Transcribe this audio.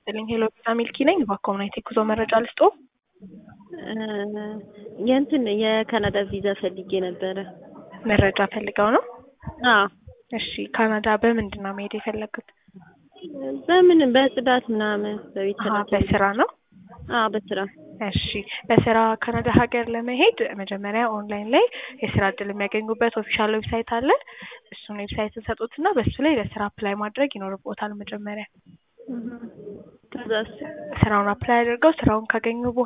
ይስጥልኝ። ሄሎ ቪዛ ሚልኪ ነኝ። በኮምናይት የጉዞ መረጃ ልስጦ። የእንትን የካናዳ ቪዛ ፈልጌ ነበረ። መረጃ ፈልገው ነው? አዎ እሺ ካናዳ በምንድን ነው መሄድ የፈለጉት? በምን በጽዳት ምናምን በቤት አሀ፣ ሰራተኛ። በስራ ነው? አዎ በስራ እሺ በስራ ካናዳ ሀገር ለመሄድ መጀመሪያ ኦንላይን ላይ የስራ እድል የሚያገኙበት ኦፊሻል ዌብሳይት አለ። እሱን ዌብሳይት ሰጡትና በሱ ላይ ለስራ አፕላይ ማድረግ ይኖርቦታል። መጀመሪያ ከዛስ ስራውን አፕላይ አድርገው ስራውን ካገኙ በኋላ